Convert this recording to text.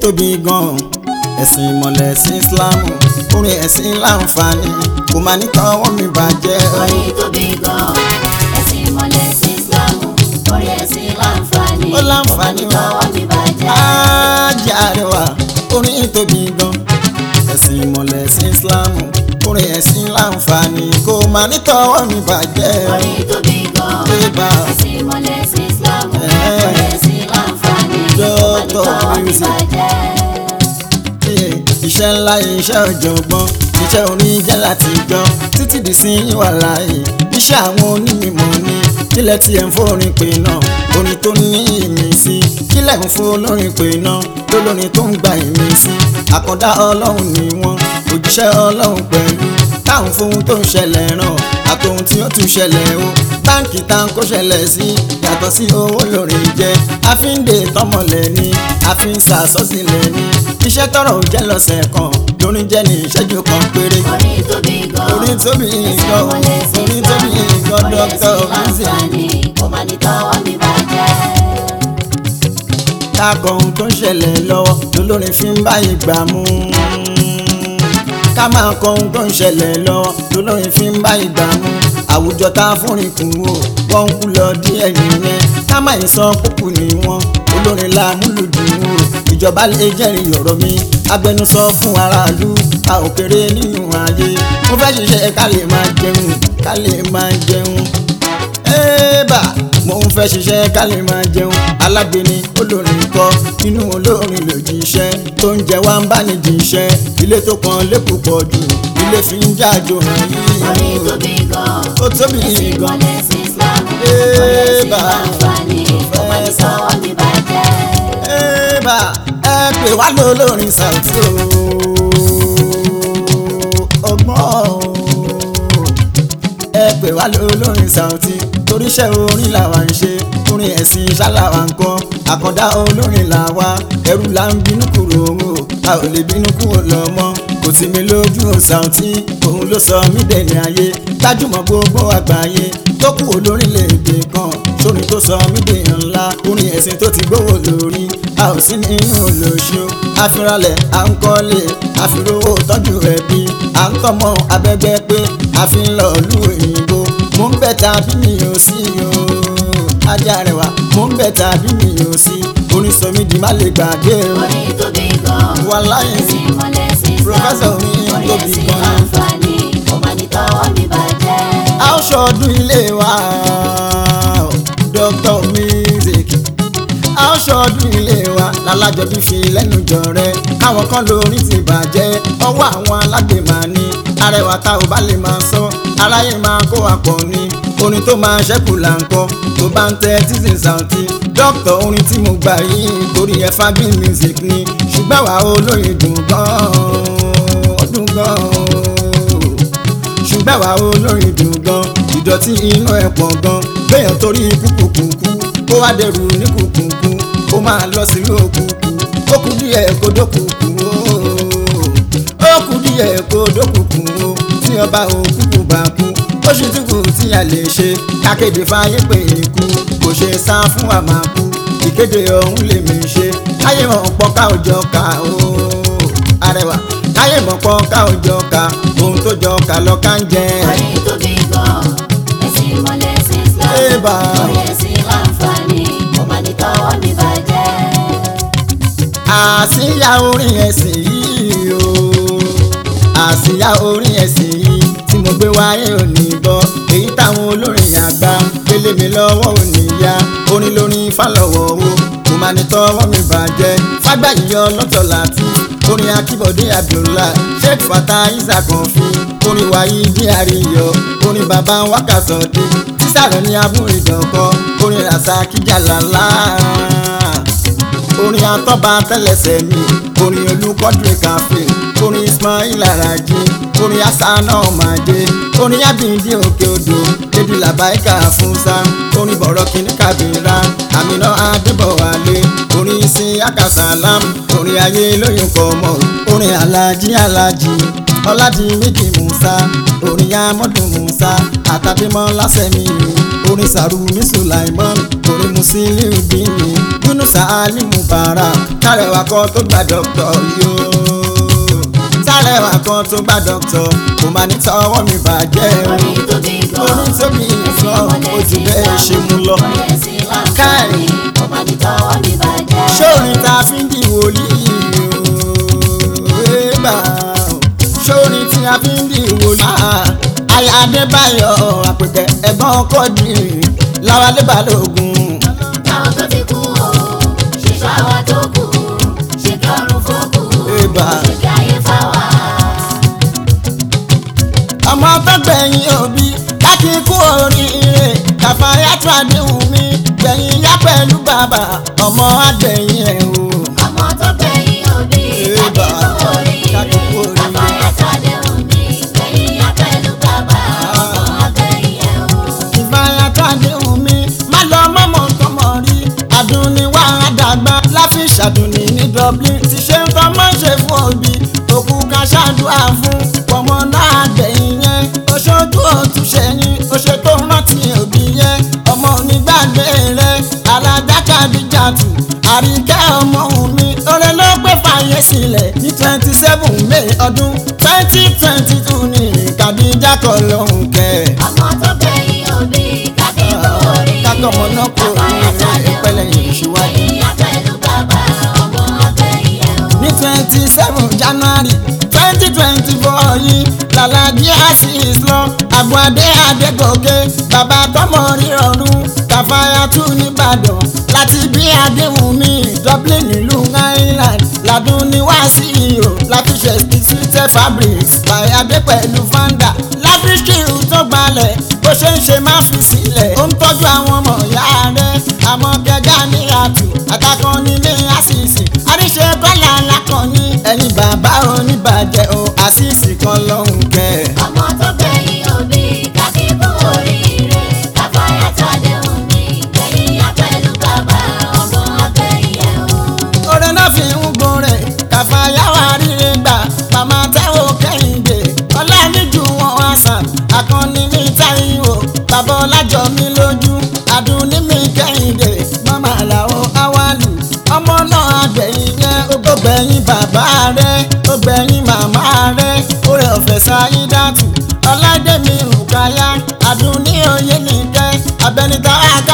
tóbi gan-an ẹ̀sìn ìmọ̀lẹ̀ ẹ̀sìn Ìsìlámù orin ẹ̀sìn láǹfààní kò máa ní tọwọ́ mi bàjẹ́. orin tóbi gan ẹ̀sìn ìmọ̀lẹ̀ sí Ìsìlámù orí ẹ̀sìn láǹfààní Ó láǹfààní kò má ní tọwọ́ mi bàjẹ́. Ájì Àrẹwà orin tóbi gan ẹ̀sìn ìmọ̀lẹ̀ ẹ̀sìn Ìsìlámù orin ẹ̀sìn láǹfààní kò máa ní tọwọ́ mi bàjẹ́. orin tóbi gan Bébà ẹ̀sìn ìmọ̀lẹ̀ sí Ìsìlámù Ẹ̀. orí ẹ̀sìn láǹfààní kò má ní Dọ́tọ̀ tọwọ́ mi music. bàjẹ́. iye iṣẹ́ ńlá iṣẹ́ ọ̀jọ̀gbọ́n iṣẹ́ orin jẹ́ láti jọ títí di sí wà láàyè iṣẹ́ àwọn onímọ̀ ni kílẹ̀ tí ẹ̀ ń fórin pè náà orin tó ní ìmísí kílẹ̀ ń fún olórin pè náà lólórin tó ń gba ìmísí àkàndá ọlọ́run ni wọ́n òjíṣẹ́ ọlọ́run pẹ̀lú táwọn fohun tó ń ṣẹlẹ̀ ràn àtòhun tí ó tún ṣẹlẹ̀ o báǹkì tá ń kó ṣẹlẹ̀ sí yàtọ̀ sí owó lórí jẹ́ àfíǹde tọmọlẹ̀ ni àfíǹ sàsọ́sílẹ̀ ni iṣẹ́ tọrọ ò jẹ́ lọ́sẹ̀ kan lórí jẹ́ ní ìṣẹ́jú kan péré orin tóbi gan orin tóbi ẹ̀sìn nǹkan ìmọ̀lẹ̀ sí orin tóbi Ìsìlámù nǹkan orí dókítà ẹ̀sìn bísí láǹfààní kò má ní tọwọ́ mi bàjẹ́. kákọ ohun tó ń ṣẹlẹ̀ lọ́wọ́ lólórin fi ń bá ìgbà mú ká máa kọ ohun tó ń ṣẹlẹ̀ lọ́wọ́ lólórin fi ń bá ìgbà mú àwùjọ tá a fúnrin kù wò wọ́n ń kú lọ díẹ̀ nìyẹn ká má ì sọ kúkú ni wọ́n olórin la múlùdùn wò ìjọba lè jẹ́rìí ọ̀rọ̀ mi agbẹnusọ fún aráàlú a ò kéré nínú ayé mo fẹ́ ṣiṣẹ́ ká lè máa jẹun ká lè máa jẹun ẹ́ẹ́bà mo ń fẹ́ ṣiṣẹ́ ká lè máa jẹun alágbèéní olórin kọ́ inú olórin lòdì iṣẹ́ tó ń jẹ wá ń bá ní jíṣẹ́ ilé tó kan lẹ́kọ̀ọ́ pọ̀ jù ilé fi ń jájò hàn orin yìí tóbi gan ó tóbi ẹ̀sìn gan ìmọ̀lẹ̀ sí Ìsìlámù orí ẹ̀sìn Ébà. láǹfààní kò má ní tọwọ́ mi bàjẹ́. ẹ́ẹ́bà ẹ pè wá lólórin Saoty o ọgbọ́n o ẹ pè wá lólórin Saoty toríṣẹ́ orin làwa ń ṣe orin ẹ̀sìn ṣáláwa ń kọ́ àkàndá olórin làwa ẹrú là ń bínú kúrò owó a ò lè bínú kúrò lọ́mọ kò sí mi lójú o Saoty òun ló sọ mí dẹni ayé gbajúmọ̀ gbogbo àgbáyé tó kú olórin lédè kan sórin tó sọ mí dèèyàn ńlá orin ẹ̀sìn tó ti gbówó lórí a ò sí nínú olóṣù àfiralẹ̀ à ń kọ́lé àfirówó tọ́jú ẹbí à ń tọ́mọ abẹ́gbẹ́ pé a fi ń lọ lú òyìnbó mo ń bẹ̀ tàbí mi ò sí o ajá rẹwà mo ń bẹ̀ tàbí mi ò sí orin sọ mí di má lè gbàgbé o orin tóbi gan wàláyé ẹ̀sìn ìmọ̀lẹ̀ sí Professor Ìsìlámù orin orí tóbi ẹ̀sìn gan. láǹfààní kò má ní tọwọ́ mi bàjẹ́. a ó ṣọdún ilé wa Dr. Music a ó ṣọdún ilé wa lálájọbí fi lẹ́nu jọ rẹ káwọn kan lórí ti bàjẹ́ ọwọ́ àwọn alágbèmá ni arẹwà tá ò bá lè máa sọ aráyé máa kó àpọ̀ ni orin tó máa ṣẹ́kù là ń kọ́ tó bá ń tẹ títí Saoty dókítà orin tí mo gbà yìí torí ẹ fagbin music ni ṣùgbọ́n àwa olóyin dùn gan-an ó dùn gan-an ṣùgbọ́n àwa olórin dùn gan ìdọ̀tí inú ẹ̀ pọ̀ gan béèyàn torí kúkúkúkú ó wá dẹrù ní kúkúkú ó máa lọ sí òkùnkù ó kù díẹ̀ kó dókùnkù ó ó kù díẹ̀ kó dókùnkù ó tí ọba òkùnkù bá kú ó ṣì tún kù tí a lè ṣe kákéde fáyé pé ikú kò ṣe sá fún àmàkù ìkéde ọ̀hún lè mí ṣe káyé mọ̀ pọ̀ ká òjọ ká o arẹwà káyé mọ̀ pọ̀ ká òjọ ká ohun tó jọ ká lọ ká ń jẹ. orin tóbi gan ẹ̀sìn ìmọ̀lẹ̀ sí Ébà. Ìsìlámù orí ẹ̀sìn láǹfààní kò má ní tọwọ́ mi bàjẹ́. àsíyá orin ẹ̀sìn yìí o àsíyá orin ẹ̀sìn yìí tí mo gbé wáyé òní bọ́ èyí táwọn olórin àgbà gbélé mi lọ́wọ́ òní yá orin lórin fálọ̀wọ̀ o kò máa ní tọwọ́ mi bàjẹ́ fágbáyé ọlọ́tọ̀ láti orin akíbọ̀dé abdullah sheikh fatah isaac ọ̀fin orin wáyé bí àríyọ orin bàbá wákàtọ̀dé tísàrọ̀ ní abúrídọ̀kọ orin rasaki jalala orin atọ́ba tẹ́lẹsẹ̀ mi orin olùkọ́dúrè káfí orin ismail araji orin asana ọmọdé orin abindi òkè odò lady labaika fúnṣá orin bọ̀rọ̀ kìíní kàbírà àmìnà adébọ̀wálé orin sin akasalam orin ayé lóyún kọ́mọ orin alájí alájí ọládì méjì musa orin amọ́dún musa àtàbímọ́ lásẹ̀mí orin Sàrùmí Sùláìmọ́n orin Musiliu Dini Yunusa Ali Mubarak tàrẹwà kan tó gba dọ́kítọ̀ yóò tàrẹwà kan tó gba dọ́kítọ̀ kò máa ní tọwọ́ mi bàjẹ́ o orin tó bí gan. orin tó bí ẹ̀sìn gan ìmọ̀lẹ̀ ojú sí bẹ́ẹ̀ ṣe mú lọ. orin ẹ̀sìn láǹfààní kò má ní tọwọ́ mi bàjẹ́. sórin tá a fi ń di wòlíì o ébà o sórin tí a fi ń di wòlíì. Aya Adébáyọ̀ àpèkẹ́ ẹ̀gbọ́n ọkọ di Láwálé Balógun. àwọn tó ti kú o ṣèṣọ́ àwa tó kù ṣe kí ọrùn fókù Ébà. ṣe kí ayé fáwa. ọmọ tó gbẹ̀yìn òbí láti kú oríire kàfáyà tó àdéhùn mi gbẹ̀yìn yá pẹ̀lú bàbá ọmọ àgbẹ̀yìn ẹ̀ o. ọmọ tó gbẹ̀yìn òbí Ébà. kákíkú oríire Kákíkú oríire. káfáyà sàdéhùn mi gbẹ̀yìn yá pẹ̀lú bàbá ọmọ àgbẹ̀yìn ẹ̀ o. ìfàyà tó àdéhùn mi má lọ mọ́mọ́ tọmọ rí àdùnní wà á dàgbà láfi ṣàdùnní ní Dublin ti ṣe ń tọ́ mọ́ ṣe fún òbí òkú ká ṣàdúrà fún pọ̀mọ́ náà gbẹ̀yìn yẹn oṣooṣù òtúnṣe yín oṣù tó rántí òbí yẹn ọmọ onígbàgbé rẹ alájákàdíjàtù àríkẹ́ ọmọ òun mi oore ló gbé fàyè sílẹ̀ ní twenty seven May ọdún twenty twenty two ní kàdíjà kọ́ lóhùn kẹ́ ọmọ tó gbẹ̀yìn òbí kákíkú oríire kákọ́ ọmọ náà kó káfáyà sàdéhùn ìpẹ́lẹ̀ mi yìí síwájú. gbẹ̀yìn yá pẹ̀lú bàbá ọmọ àgbẹ̀yìn ẹ̀ o. ní twenty seven January twenty twenty four yìí lálàjì asis lọ àgbàdé adégòkè bàbá tọmọ rírọrùn kàfáyà tún nìbàdàn láti bí àdéhùn mi Dublin ìlú Ireland ládùn ní wàásìrò láfiṣẹ sweeter fabrics bàyàdé pẹ̀lú fanda láfíṣkìrù tó gbalẹ̀ bó ṣe ń ṣe má fi sílẹ̀ ó ń tọ́jú àwọn ọmọ ìyá rẹ̀ àmọ́ gẹ́gẹ́ ní àtù àtàkùn nílé àṣìṣì àríṣe kọ́là lákànní ẹ̀yin bàbá oníbàjẹ́ o àṣìṣì kan lọ́hùn kẹ́. ọmọ tó gbẹ̀yìn òbí kákíkú oríire káfáyà sàdéhùn mi gbẹ̀yìn yá pẹ̀lú bàbá ọmọ àgbẹ̀yìn ẹ̀ o. oore náà fi ń gun rẹ̀ kàfáyàwá rírẹ gbà màmá táwọn kẹ́hìndé ọlánìjú wọn wá sàn àkànní mi táyìwò bàbá ọlájọ mi lójú àdùnní mi kẹ́hìndé màmá làwọn awálù ọmọ náà àgbẹ̀yìn yẹn ó gbẹ̀yìn bàbá rẹ̀ ó gbẹ̀yìn màmá rẹ̀ oore ọ̀fẹ́ sáyídàtù ọládẹ́mi rùkáyà àdùnní òye nìkẹ́ abẹnitá àká